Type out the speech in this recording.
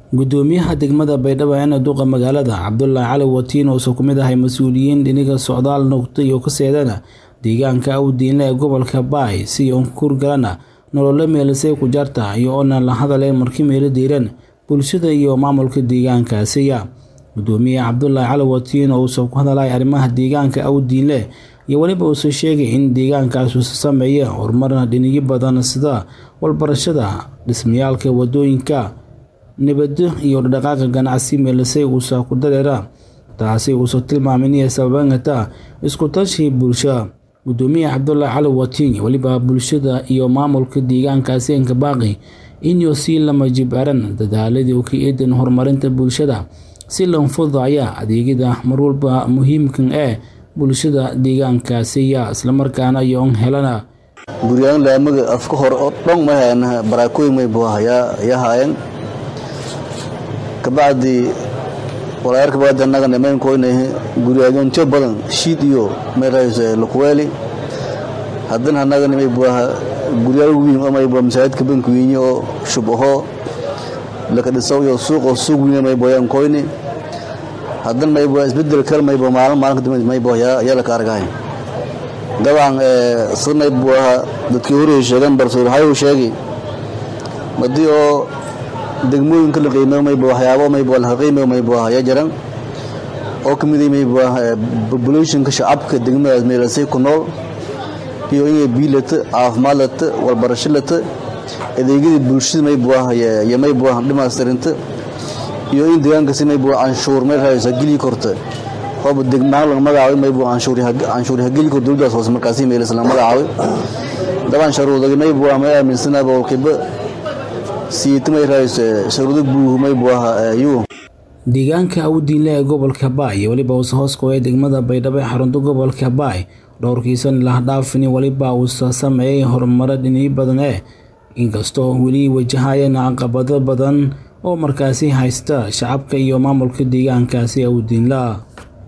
gudoomiyaha degmada baydhabo ee duqa magaalada cabdulaahi cali watiin oo ku mid ahay mas-uuliyiin dhiniga socdaal noqda iyo ka seedana deegaanka awdiinle ee gobolka baay si unkurgalana nololo meelisay ku jarta iyo oona la hadaleen markii meelo diiran bulshada iyo maamulka deegaankaasiya gudoomiye cabdulaahi cali watiin oo uusa ku hadalay arrimaha deegaanka awdiinle iyo weliba uusa sheegay in deegaankaas uusa sameeya horumar dhinigyo badan sida walbarashada dhismayaalka wadooyinka nabado iyo dhaqdhaqaaqa ganacsi meelisay uusa ku dareera taasi uusa tilmaamay inay sababangata isku tashi bulsho gudoomiye cabdulaahi cali watiin weliba bulshada iyo maamulka deegaankaasi enka baaqi inuu sii lama jibaaran dadaaladii u ka eedan horumarinta bulshada si lan fududaya adeegyada marwalba muhiimkan ee bulshada deegaankaasiya islamarkaana yoon helana guryadan laamaga afka hore oo dhan ma hayana baraakooyin may buahayaa haayeen kabacdi walaayarka baada annaga nimaynkoynahe guryaadontiyo badan shiid iyo meelhayse lukuweeli haddana annaga nimay buaha guryaal wiin amay bua masaajidka bankuwiinye oo shubaho laka dhiso iyo suuqoo suuq wiine may boyaan koyni haddana may bua isbedel kale may bua maalin maalin kadib may bua yaa laka argahay dabcan sida may buaha dadkii horey sheegan balse waxay sheegi madii oo degmooyinka la qiimeeyo may bua waxyaabo may bua la qiimeeyo may bua yaa jiran oo kamid may bua populationka shacabka degmadaas meelasay ku nool iyo inay biyo lata caafimaad lata walbarasho lata adeegyadii bulshada may buah iyo may buah dhimastirinta iyo in deegaankasi may buah canshuur meel haysa geli korta hooba degmaan laga magacaabay may buah canshuur canshuur hageli kor dowladdaas hoose markaasi meelas laga magacaabay daban sharuudaga may buah may aaminsana boqolkiiba siita may haysa sharuudo buuhu may buah yuu deegaanka awdiinle ee gobolka baay iyo weliba uusa hoos qoyay degmada baydhabo ee xarunta gobolka baay dhowrkiisan lahdhaafini weliba uusa sameeyay horumaro dhinii badan ee inkastoo weli wajahayeen caqabado badan oo markaasi haysta shacabka iyo maamulka deegaankaasi awdiinla